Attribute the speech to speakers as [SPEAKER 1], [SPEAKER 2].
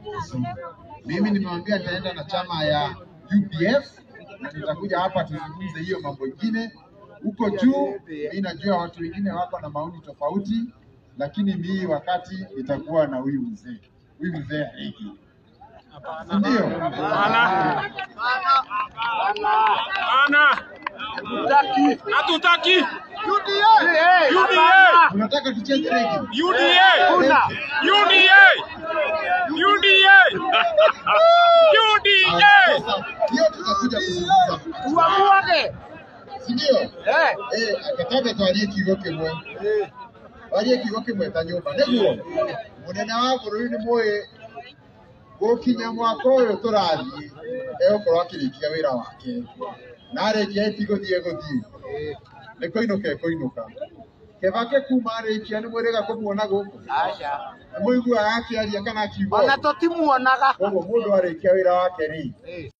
[SPEAKER 1] Mimi nimewambia nitaenda na chama ya UPF na nitakuja hapa tuzungumze hiyo mambo ingine huko juu. Mi najua watu wengine wako na maoni tofauti, lakini mii wakati itakuwa na huyu mzee huyu mzee Haigi, si ndio?
[SPEAKER 2] Ana. Hatutaki. UDA.
[SPEAKER 1] Unataka tucheze regi?
[SPEAKER 2] UDA. UDA. UDA. UDA.
[SPEAKER 1] Sasa hiyo tutakuja kuzungumza,
[SPEAKER 3] Uamuage.
[SPEAKER 1] si ndio?
[SPEAKER 3] Eh.
[SPEAKER 1] Eh, akataka twarie kiugo kimwe twarie kiugo kimwe ta nyumba niguo munene wa bururi ni muĩ gũkinya mwaka ũyũ tũrathiĩ egũkorwo akĩrĩkia wĩra wake na arĩkia ĩtigũthiĩ gũthiĩ nĩ kũinũka ekũinũka kebake kuma arĩkia nĩ mwĩrĩga kũmuona gũkũ
[SPEAKER 3] Aca.
[SPEAKER 1] nĩ mũiguaga akĩaria kana akiuga
[SPEAKER 3] Ona
[SPEAKER 1] ũguo?
[SPEAKER 3] tũtimuonaga.
[SPEAKER 1] koguo mũndũ arĩkia wĩra wake rĩ
[SPEAKER 3] Eh.